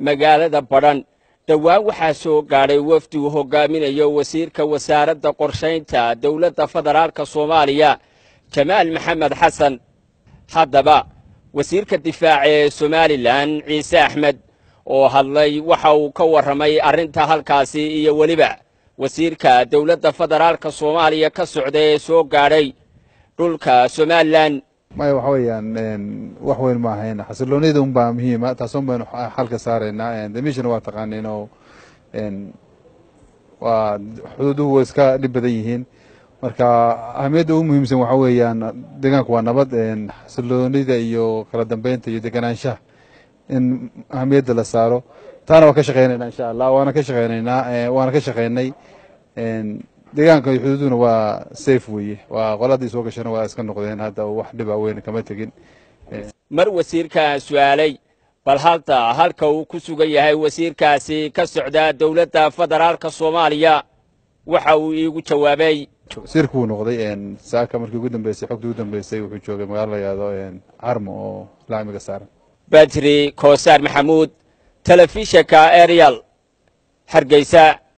magaalada badhan dhowaan waxaa soo gaadhay wafdi uu hogaaminayo wasiirka wasaaradda qorshaynta dowladda federaalka soomaaliya jamaal maxamed xasan haddaba wasiirka difaaca ee somalilan ciise axmed oo hadlay waxa uu ka warramay arrinta halkaasi iyo weliba wasiirka dowladda federaalka soomaaliya ka socda ee soo gaadhay dhulka somalilan maya waxa weeyaan wax weyn ma ahayn xasiloonida un baa muhiima taasun baynu xalka saaraynaa damiishana waa taqaaniin oo waa xuduuduhu way iska dhib badan yihiin marka ahamiyadda ugu muhiimsan waxa weeyaan deegaanku waa nabad xasiloonida iyo kala dambeynta iyo deganaanshaha in ahamiyadda la saaro taana waa ka shaqeynaynaa insha allah waana ka shaqeynaynaa waana ka shaqeynay deegaanka iyo xuduuduna waa safe weeye waa qoladii soo gashana waa iska noqdeen hadda wax dhiba weyn kama tegin mar wasiirka su-aalay bal halta halka uu ku sugan yahay wasiirkaasi ka socda dowladda federaalka soomaaliya waxa uu iigu jawaabay wasiirka wuu noqday saaka markii ugu dambeysay xogtii ugu dambeysay wuxuu joogay magaalo la yihahdo carmo oo laamiga saaran badri koosaar maxamuud telefishinka arial hargeysa